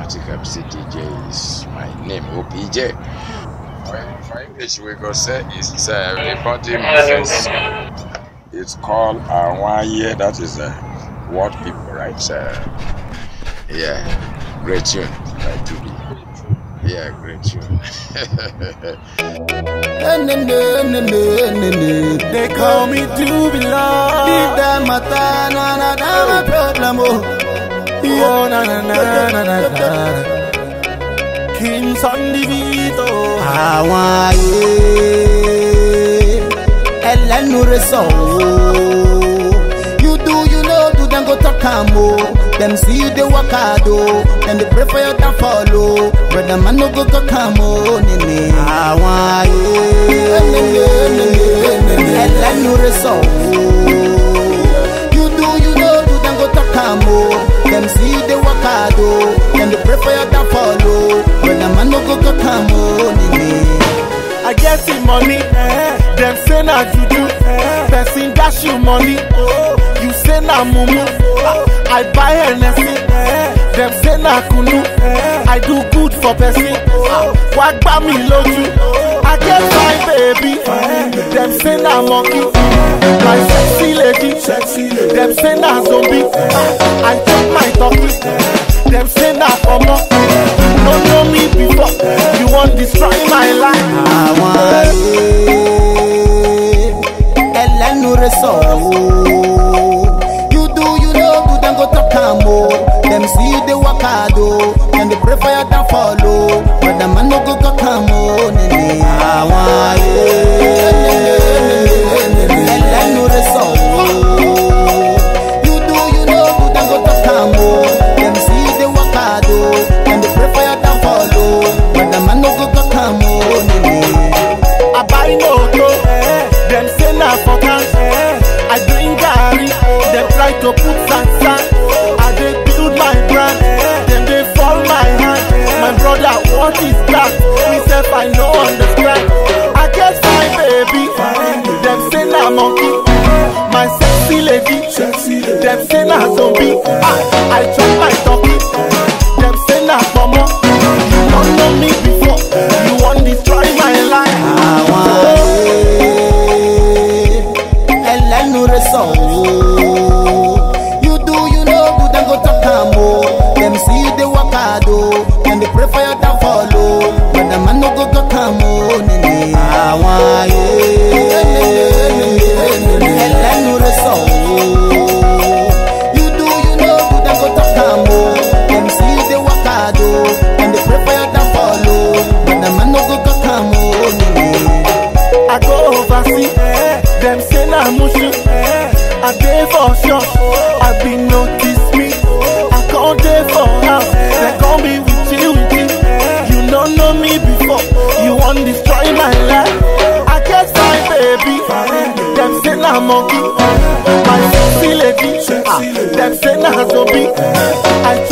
Automatic MC DJ is my name, OPJ. For, for English, we go say it's uh, reporting message. It's called Awaye. That is uh, what people write. Uh, yeah, great tune by Tubi. Yeah, great tune. They call me Jubilant. Leave that matter, no, no, no, my problem, oh. Oh, na, na, na, na, na, na. King Sunday Vito. Àwọn ayé ẹlẹ́nu rẹ̀ sọ̀ ooo. You do, you know, do dem go talk am o. Dem see you dey work hard o. Dem dey pray for your downfall o. Brother man no go talk am o. Nene. Àwọn ayé ẹlẹ́nu rẹ̀ sọ̀ ooo. You do, you know, do dem go talk am o. Dem see you dey work hard o. Dem dey pray for your downfall o. Brother man no go talk am o. Nene. I get the money, eh. them say na juju, eh. person dash you money, oh. you say na mumu, ah. I buy Hennessy, eh. them say na kunu, eh. I do good for person, ah. wá gbá mi lójú, I get my baby, eh. them say na monkey, my sexy lady, them say na zombie, ah. I chop my turkey, them say na omo, you no know me before, you wan destroy my life. àwọn ayé ẹlẹ́nu rẹ̀ sọ̀ ooo. You do, you know, do dem go talk am o. Dem see you dey work hard o. Dem dey pray for your downfall o. But the man no go talk am o. Nene. Àwọn ayé ẹlẹ́nu rẹ̀ sọ̀ ooo. You do, you know, do dem go talk am o. Dem see you dey work hard o. Dem dey pray for your downfall o. But the man no go talk am o. Nene. I buy moto, them say na for cash. I drink garri, them try to put sand sand. I dey build my brand, them dey fall my hand. My brother, what is that? Me sef I no understand. I get my baby, them say na monkey. My sexy lady, them say na zombie. I, I chop my turkey, them say na pomo. You don't know me before, you wan destroy my life. àwọn ayé ẹlẹ́nu rẹ̀ sọ̀ ooo. You do, you know, do dem go talk am o. Dem see you dey work hard o. Dem dey pray for your downfall o. But the man no go talk am o. Nene. àwọn ayé ẹlẹ́nu rẹ̀ sọ̀ ooo. You do, you know, do dem go talk am o. Dem see you dey work hard o. Dem dey pray for your downfall o. But the man no go talk am o. Nene. I go overseas, them say na mushi. I dey for shop, I be notice me. I come dey for house, they call me witchy witchy. You no know me before, you wan destroy my life. I get my baby, them say na monkey. My sexy lady, ah, them say na zombie. I